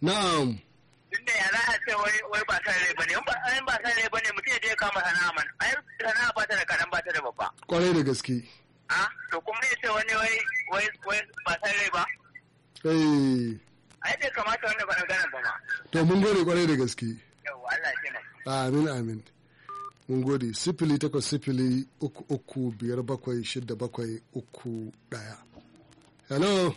na'am Tunda ya za a ce wai wai ba san rai bane in ba in ba san rai bane mutum ya je kama sana'a man ai sana'a ba ta da kaɗan ba ta da babba kwarai da gaske a to kuma ya ce wani wai wai wai ba san rai ba eh ai bai kamata wanda ba ganin ba ma to mun gode kwarai da gaske yawwa Allah ya taimaka amin amin mun gode sifili takwas sifili uku uku biyar bakwai shida bakwai uku ɗaya hello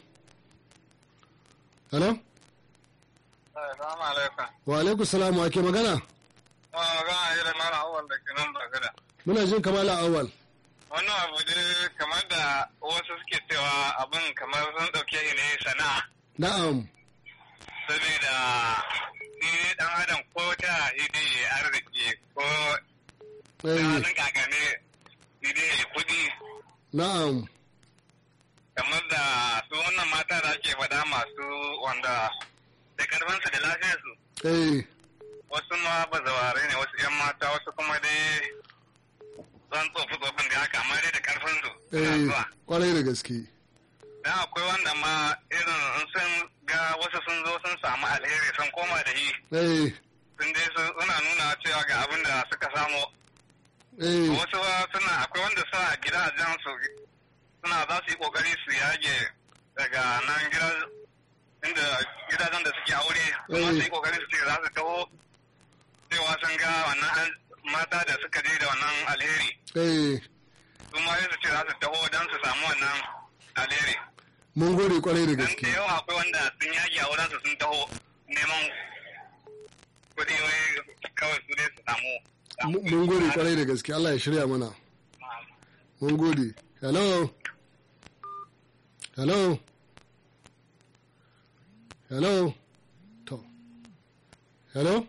hello Assalamu alaikum. wa alaikum salam wa ke magana Wa ga yi da mara awal da ke nan bagada. muna jin kamala awal Wannan abu dai kamar da wasu suke cewa abin kamar sun ɗauke shi ne sana'a. na'am Saboda ni dan adam ko ta hidi ya arziki ko ta eh, hannun kakane hidi ya kuɗi na'am kamar da su wannan mata da ake faɗa masu wanda da karfinsu da lafiyarsu. eh Wasu ma bazaware ne wasu 'yan mata wasu kuma dai zan tsofi tsofin da haka amma dai da karfinsu suna eh zuwa. kwarai da gaske Dan akwai wanda ma irin in sun ga wasu sun zo sun samu alheri sun koma da yi eh sun dai su- suna nuna cewa ga abin da suka samu eh wasu ba suna akwai wanda suna gida a jan su suna za su yi kokari su yage daga nan gida inda gidajen da suke aure kuma su yi kokari su ce za su taho cewa sun ga wannan an- mata da suka je da wannan alheri eh su ma sai su ce za su taho don su samu wannan alheri mun gode kwarai da Dan da gaske yawa akwai wanda sun yaki a wurinsu sun taho neman kuɗi wai kawai su dai su samu. Mu- mun gode kwarai da gaske Allah ya shirya mana mun gode hello hello hello to hello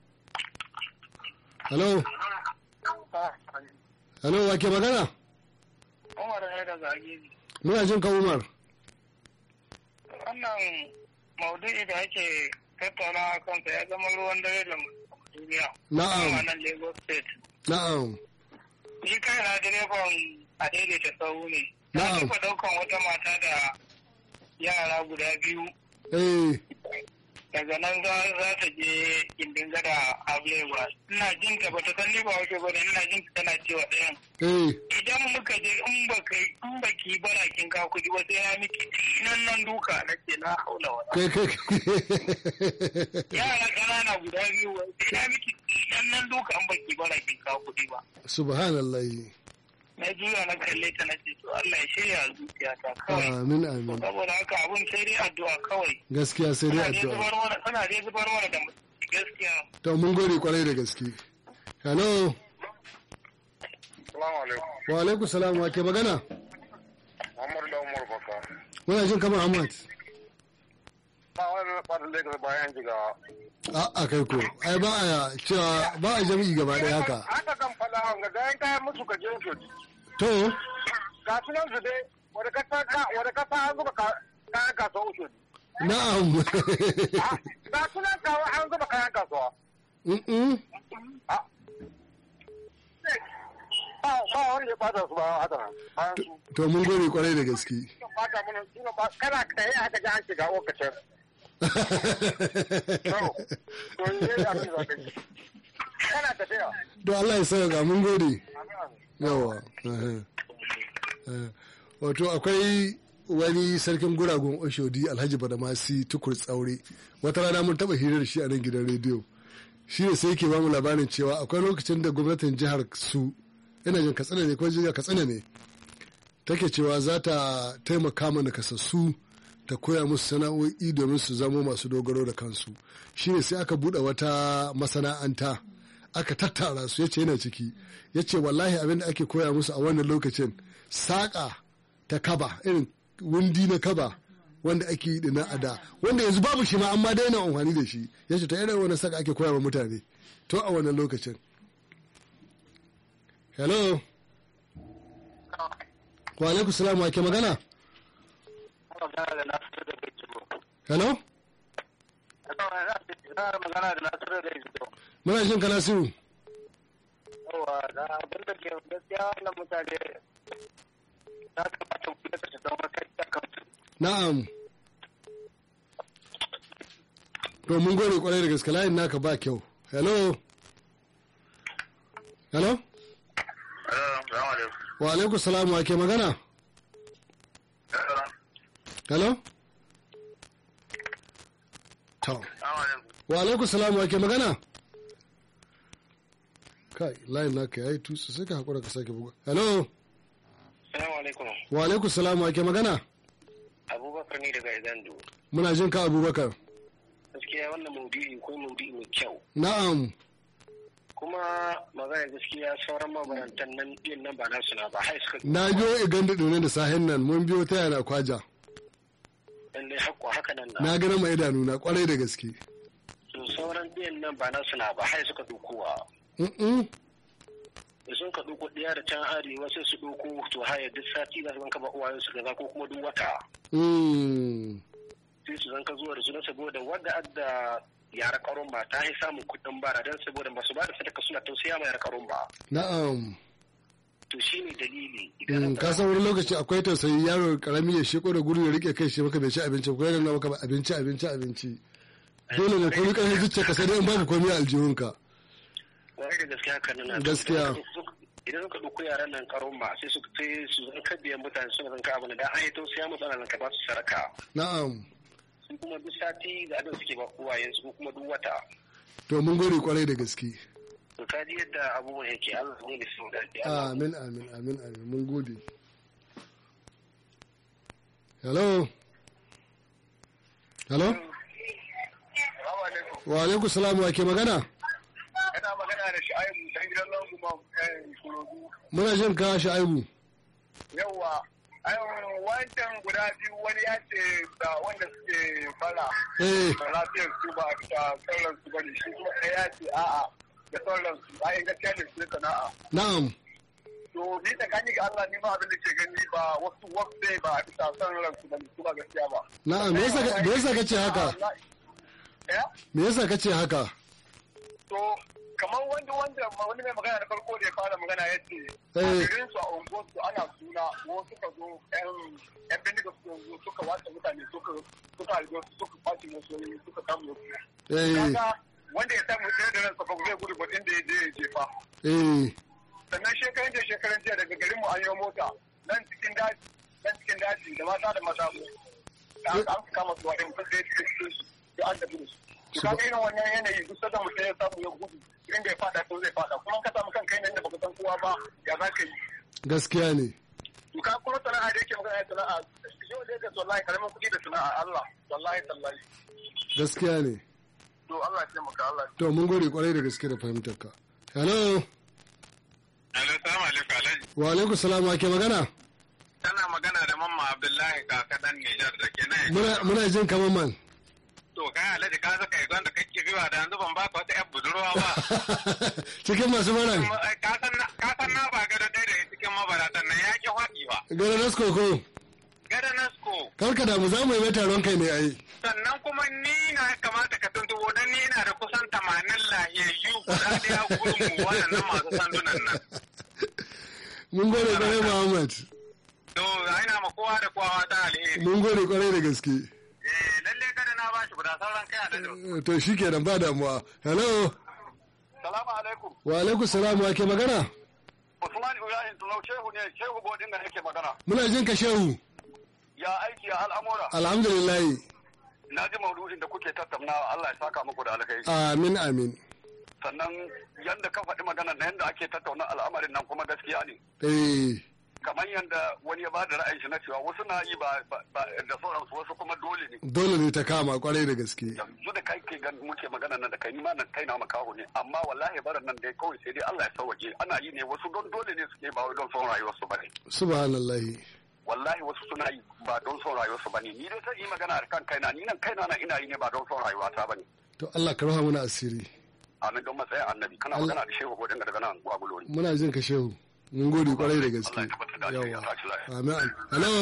hello hello wake magana Umar ne da zage muna jin ka umar wannan maudu'i da ake tattauna kansa ya zama ruwan dare da duniya na'am wannan Lagos State na'am ni kai na direban a daidaita sahu ne na Na'am. taɓa ɗaukan wata mata da yara guda biyu eh daga nan za za ta je gindin gada Ablewa ina jin ta bata san ni ba wace ba ne ina jin ta tana cewa ɗayan eh idan muka je in ba kai in ba ki bara kin ka kuɗi ba sai ya miki nan nan duka na ce na haula wala kai kai yara ƙanana guda biyu wai sai na miki nan nan duka in ba ki bara kin ka kuɗi ba subhanallahi na juya na kalle ta na ce to Allah ya shirya zuciyata kawai amin amin saboda haka abun sai dai addu'a kawai gaskiya sai dai Ana dai addu'a zubar mana ana dai zubar mana da mutunci gaskiya to mun gode kwarai da gaske hello Salamu alaikum. wa alaikum salam wa ke magana Muhammadu da Umar Baka. muna jin kamar ahmad Ba wani ɓata Lagos bayan jiga. a a kai ko ai ba a cewa ba a jami'i gaba ɗaya haka Haka kan fada ga gayan kayan musu ka je su. to Ga su nan su dai wani kasa wani kasa an zuba kayan kasuwa uku. na'am Ga su nan kawo an zuba kayan kasuwa. Mm-mm. Ba ba wanda ya ɓata su ba haka. Bayan su. to mun gode kwarai da gaske Ɓata mana suna ba kana kai aka ji an shiga okacin. To yi abin da za ka yi. Kana tafiya. to Allah ya sauka mun gode yawa eh, eh. wato akwai wani sarkin guragun oshodi alhaji badamasi tukur tsaure wata rana mun taba hirar shi a nan gidan rediyo shi ne sai ke bamu labarin cewa akwai lokacin da gwamnatin jihar su ina jin katsina ne ko jiya katsina ne take cewa za ta taimaka mana kasassu ta koya musu sana'o'i domin su zamo masu dogaro da kansu shine sai aka buɗe wata masana'anta aka tattara su yace yana ciki yace wallahi abin da ake koya musu a wannan lokacin saƙa ta kaba irin wundi na kaba wanda ake yi na ada wanda yanzu babu shi ma amma daina amfani da shi yace ta irin wannan saka ake koya wa mutane to a wannan lokacin hello wa alaikum salam wa ke magana hello magana da nasiru da izo muna jin kana siru yawa da abin da ke gaskiya wannan mutane ya kamata mu da su zama kai da kansu na'am to mun gode kwarai da gaske layin naka ba kyau hello hello wa alaikum salam wa ke magana hello to wa alaikum salam wa ke magana kai layin naka yayi tusu sai ka hakura ka sake buga hello Salamu alaikum. wa alaikum salam wa ke magana Abubakar ne daga Igando. muna jin ka abubakar Gaskiya wannan maudu'i ko maudu'i mai kyau. na'am Kuma magana gaskiya sauran mabarantan nan biyan nan ba nasu na ba. Hai suka na biyo iganda ɗone da sahen nan mun biyo ta yana kwaja lallai hakko haka nan na. na gana ma idanu na kwarai da gaske To sauran biyan nan ba nasu na ba. Hai suka dukowa. Mm-mm. Da sun ka duko ɗaya da can arewa sai su duko to haya duk sati za su zanka ba uwayen su gaza ko kuma duk wata. Mm. Sai su zanka zuwa da su na saboda wadda adda yara karun ba ta yi samun kuɗin bara don saboda ba su ba da sadaka suna tausaya ma yara karun ba. na'am To shi ne dalili. Mm, ka san wani lokaci akwai tausayi yaro karami ya sheko da gudu ya rike kai shi maka bai ci abinci ko yana nuna maka ba abinci abinci abinci dole ne komai karfin zuciya ka sai dai in babu komai a aljihunka Wani da gaskiya haka nan. Gaskiya. Idan suka ɗauko yaran nan karon ba sai su sai su zan biyan mutane suna zan ka abu da an yi tausaya musu ana ka ba su saraka. na'am Su kuma duk sati ga abin suke ba uwayensu ko kuma duk wata. to mun gode kwarai da gaske To ka ji yadda abubuwan yake Allah ne da su daɗi. amin amin amin amin mun gode hello hello wa alaikum salam wa ke magana Yana magana da Shu'aibu dan gidan nan kuma Kurogu. muna jin ka aibu Yawwa, wancan guda biyu wani ya ce da wanda suke fara eh da lafiyar su ba da sauran su bane shi kuma ɗaya ya ce a'a da sauran su ai gaskiya ne su sana'a. na'am To ni da gani ga Allah ni ma abin da ke gani ba wasu wasu ne ba a bisa son ransu bane su ba gaskiya ba. na'am me yasa ka- me yasa kace haka Ya? me yasa kace haka To kamar wanda wanda wani mai magana da farko da ya fara magana ya ce a Eh. garin su a unguwar su ana suna ko suka zo yan yan bindiga suka zo suka watsa mutane suka suka halbe su suka kwace musu suka kama su. eh Kaga wanda ya samu tsere da ransa ba zai gudu ba inda ya je ya jefa. eh Sannan shekaran jiya shekaran jiya daga garin mu an yi mota nan cikin daji nan cikin daji da mata da maza mu. Da aka an kama su wa'in kun sai cikin su da an tafi da su. To kaga irin wannan yanayi duk sanda mutum ya samu ya gudu inda ya fada to zai fada kuma ka samu kanka yanayin da baka san kowa ba ya za ka yi. gaskiya ne To ka kuma sana'a da yake magana sana'a yau da yake wallahi karamin kuɗi da sana'a Allah wallahi tallahi. gaskiya ne To Allah ya taimaka Allah ya to mun gode kwarai da gaske da fahimtar ka hello Alo, salamu alaikum Alhaji. wa alaikum salam wa ke magana Kana magana da Mamma Abdullahi kaka dan Nijar da ke nan. muna muna jin kamar man To kai Alhaji ka zaka yi da kake riwa da yanzu ban baka wata 'yar budurwa ba. cikin masu baran Ka san na ka san na ba gado ɗaya daga cikin mabaratan nan ya ki faɗi ba. gara nasko ko Gada Nasko. karka damu za mu yi mai taron kai ne ai Sannan kuma ni na kamata ka tuntubo don ni ina da kusan tamanin lahiyayyu guda ɗaya gurin mu waɗannan masu sandunan nan. mun gode kwarai muhammad To ina ma kowa da kowa ta alheri. mun gode kwarai da gaske Eh lalle kada na bashi guda sauran kai Alhaji. to shi kenan ba damuwa hello Salamu alaikum. wa alaikum salam wa ke magana Usman Ibrahim Tulau Shehu ne Shehu Bodin da yake magana. muna jin ka shehu Ya aiki ya al'amura. alhamdulillah Na ji maudu'in da kuke tattaunawa Allah ya saka muku da alkai. amin amin Sannan yanda ka faɗi magana na yanda ake tattauna al'amarin nan kuma gaskiya ne. eh Kamar yanda wani ya ba da ra'ayin shi na cewa wasu na yi ba ba- ba- da sauransu wasu kuma dole ne. dole ne ta kama kwarai da gaske Yanzu da kai ke gan muke magana nan da kai ni ma nan kai na makaho ne amma wallahi barin nan dai kawai sai dai Allah ya sauwaje ana yi ne wasu don dole ne suke ba wai don son rayuwarsu ba ne. subhanallahi wallahi wasu suna yi ba don son rayuwarsu ba ne ni dai zan yi magana a kan kaina ni nan kaina na ina yi ne ba don son rayuwata ba ne to Allah ka raha mana asiri amin don matsayin annabi kana Allah- magana da shehu godin daga nan gwagulori muna jin ka shehu mun gode kwarai da gaske Allah ya tabbatar da alheri, yawa ya tashi lafiya. amin hello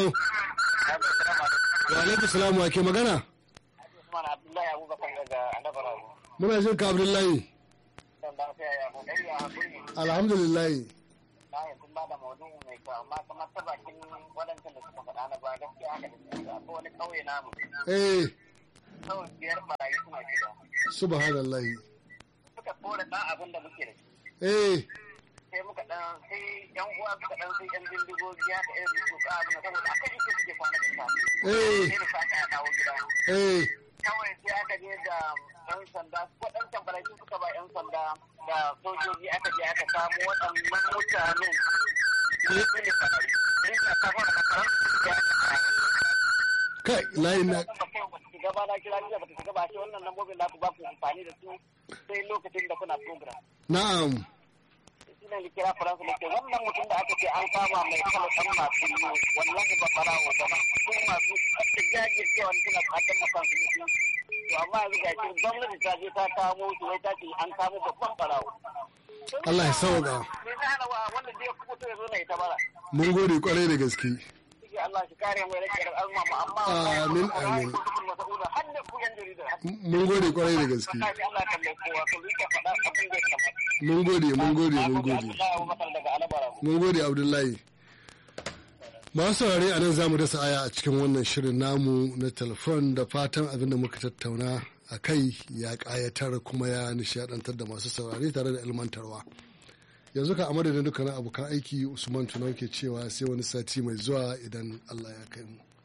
wa alaikum salam wa ke magana Usman Abdullahi Abubakar daga Anabara. muna jin ka abdullahi San lafiya ya kokari a hakuri. alhamdulillah Na yi kun bada maudu'i mai kyau amma kamar ta bakin waɗancan da suka faɗa na ba gaskiya haka da su akwai wani ƙauye namu. eh kawai biyar barayi suna shiga subhanallahi suka kora ɗan abin da muke da shi eh sai muka ɗan sai yan uwa suka ɗan sai yan bindigogi haka irin su ka abin da saboda aka ji suke kwana da safe eh sai da safe a dawo gida eh kawai sai aka je da yan sanda ko ɗan tambaraki suka ba yan sanda da sojoji aka je aka samu waɗannan mutanen su ne farari rinka kafa da makarar su ya kai layin na gaba na kira ni da bata shiga ba shi wannan lambobin da ku ba ku amfani da su sai lokacin da kuna program na'am shi ne da kira faransa da ke wannan mutum da aka ce an kama mai kala ɗan masu yi wallahi ba farawo ba su masu ƙasa jajircewa suna fatan makansu mutunci to amma yanzu ga shi gwamnati ta je ta kamo su wai ta ce an kamo babban farawo Allah ya sauka me zai hana wa wanda zai fito ya zo na ita bara mun gode kwarai da gaske Shi Allah shi kare mu rage da alma amma Amin, amin. har da ku yan jarida mun gode kwarai da gaske wallahi Allah kan mai kowa to zai ka faɗa abin da ya kamata mun gode mun gode mun gode daga alabara mun gode abdullahi masu saurare a nan za mu dasa aya a cikin wannan shirin namu na telefon da fatan abin da muka tattauna a kai ya ƙayatar kuma ya nishadantar da masu saurare tare da ilmantarwa yanzu ka a madadin dukkanin abokan aiki usman tunau ke cewa sai wani sati mai zuwa idan allah ya kai mu